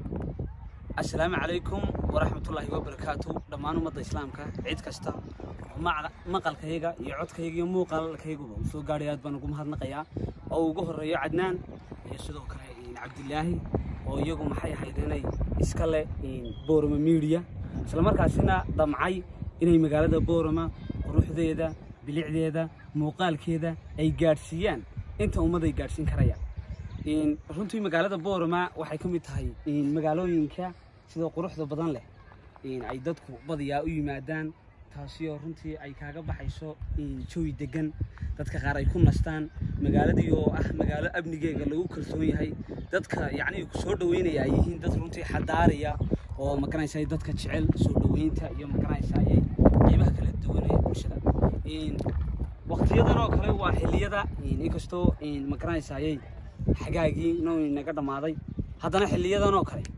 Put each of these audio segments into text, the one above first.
assalaamu calaykum waraxmatullaahi wabarakaatu dhammaan ummadda islaamka cid kasta oo mac- maqalkayga iyo codkayga iyo muuqaalkayguba uu soo gaadhay aad baan ugu mahadnaqayaa oo ugu horreeyo cadnaan iyo sidoo kale in cabdilaahi oo iyagu maxay ahayd inay iska leh in boorama media isla markaasina damcay inay magaalada boorama quruxdeeda bilicdeeda muuqaalkeeda ay gaadhsiiyaan inta ummadday gaadhsiin karayaan in runtii magaalada boorama waxay ka mid tahay in magaalooyinka sida quruxda badan leh in ay dadku badiyaa u yimaadaan taasi oo runtii ay kaaga baxayso in jawi degan dadka qaar ay ku nastaan magaaladii oo ah magaalo amnigeega lagu kalsoon yahay dadka yacni ku soo dhaweynaya ay yihiin dad runtii xadaariya oo maganaysa dadka jecel soo dhaweynta iyo maganaysa ayay qiimaha kala duwan ee bulshada in waqtiyadan oo kale waa xilliyada in inkastoo in maganaysa ayay xagaagii inuu inaga dhammaaday haddana xilliyadan oo kale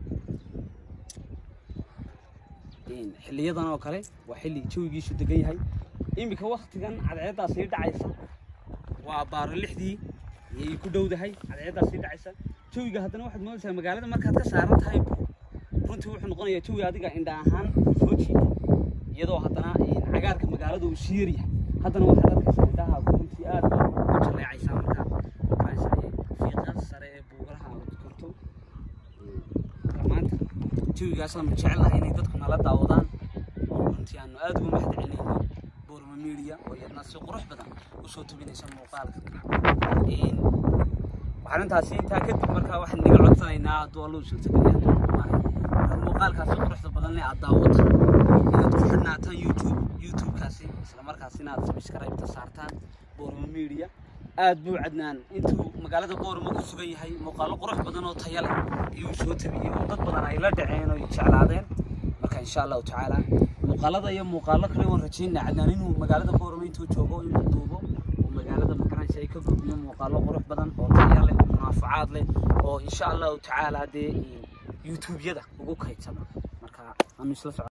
in xilliyadan oo kale waa xilli jawigiisu degan yahay iminka waktigan cadceeddaa sii dhacaysa waa baaro lixdii ayay ku dhowdahay cadceeddaa sii dhacaysa jawiga haddana waxaad moodaysaa magaalada markaad ka saaran tahay runtii wuxuu noqonayaa jawi adiga indha ahaan soo jiida iyadoo haddana in cagaarka magaalada uu sii yaryahay haddana waxaad arkaysaa indhaha runtii aad baa u jaleecaysaa markaa markaas fiiqa sare ee buugalaha aad korto maanta jawigaasaan jecelahay inay dadku nala daawadaan oo runtii aanu aad ugu mahad celinayno boorma media oo iyadna si qurux badan usoo tubinaysa muuqaalka Een, waxaan intaasi intaa kadib markaa waxaan naga codsanaynaa hadduu alluu suurtageliya marka muuqaalkaasi quruxda badan leh aad daawata inaad ku xidhnaataan youtube youtubekaasi isla markaasina aad subscribe-ta saartaan boorma media aad buu cadnaan intuu magaalada boorama ku sugan yahay muuqaalo qurux badan oo taya leh ayuu soo tabiyey oo dad badan ay la dhaceen oo ay jeclaadeen marka insha allahu tacaala muuqaalada iyo muuqaalo kale waan rajaynaa cadnaan inuu magaalada boorama intuu joogo inuu duubo oo magaalada makaraysa ay ka gudbiyo muuqaalo qurux badan oo taya leh munaafacaad leh oo insha allahu tacaala dee youtube-yada ugu kaydsama marka aanu isla soco